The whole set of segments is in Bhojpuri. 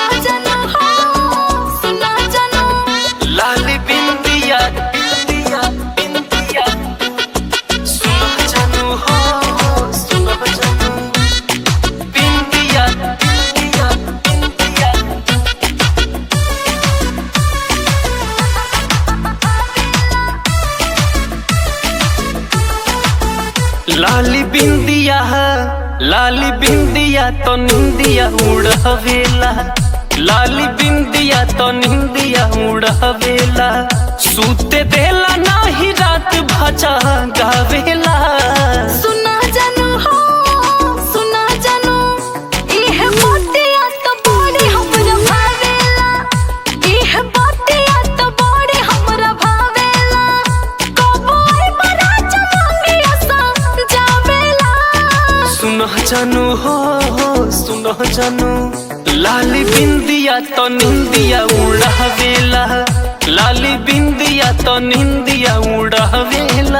जानू हो सुना जानू लाली बिंदिया बिंदिया बिंदिया सुनो जानू हो सुनो जानू बिंदिया बिंदिया बिंदिया लाली बिंदिया लाली बिंदिया तो निंदिया उड़ावेला लाली बिंदिया तो निंदिया उड़ावेला सूते देला नाही रात भजा गावेला सुना जानू हो सुना जानू इह बातिया तो बड़ी हमरा भावेला इह बातिया तो बड़ी हमरा भावेला कबो आई बड़ा चमंगिया सा जावेला सुनो जानू हो हो सुनो जानू लाली बिंदिया तो निंदिया उड़ावेला लाली बिंदिया तो निंदिया उड़ावेला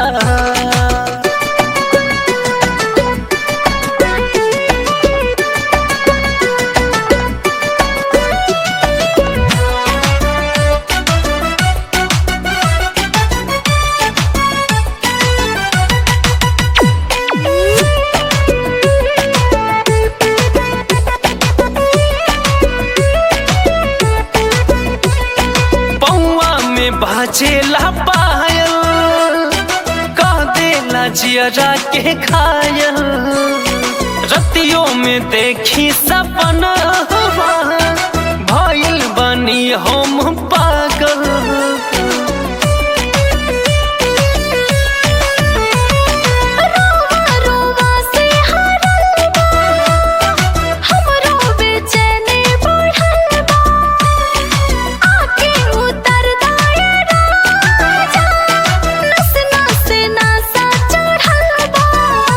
पौआ में बाजेला पायल कह देला जियरा के घायल रतियों में देखी सपना भइल बनी हम पागल रोवा रोवा से हरल बा हमरो बेचैनी बढ़ल बा आके उतर दाए राजा नस नस नसा चढ़ल बा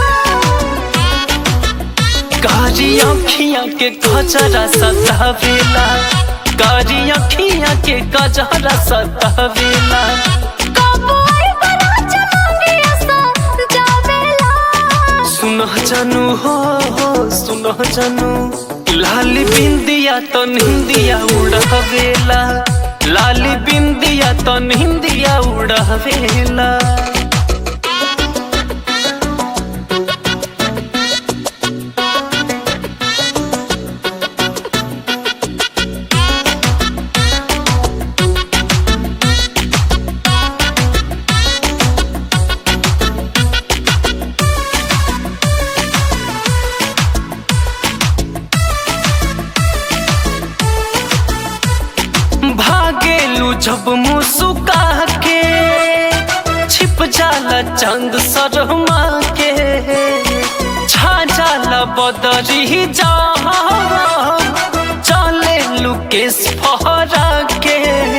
कारी अखियां के कजरा सतावेला कारी अखियां के कजरा सतावेला कबो आई बड़ा चमंगिया सा जावेला सुनो जानू हो हो सुनो जानू लाली बिंदिया तो निंदिया उड़ावेला लाली बिंदिया तो निंदिया उड़ावेला भागेलू जब मुसुका के छिप जाला चंद शर्मा के छा जाला बदरी जा चले लुकेश फहरा के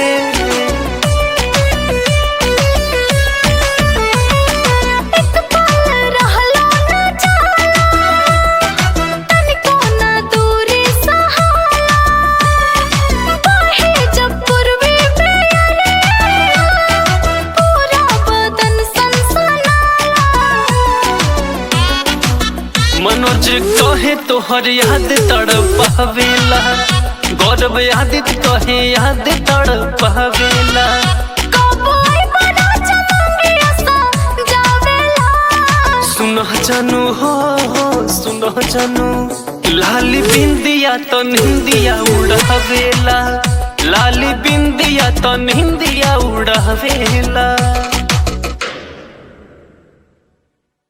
एक पल रहलो न जाला तनिको न दूरी सहाला बाहे जब पूर्वी प्रियरिया पूरा बदन सनसनाला मनोज कहे तोहर याद तड़पावेला गौरव यादित कहे याद तड़पावेला कबो आई बड़ा चमंगिया सा जावेला सुनो जानू हो हो सुनो जानू लाली बिंदिया तो निंदिया उड़ावेला लाली बिंदिया तो निंदिया उड़ावेला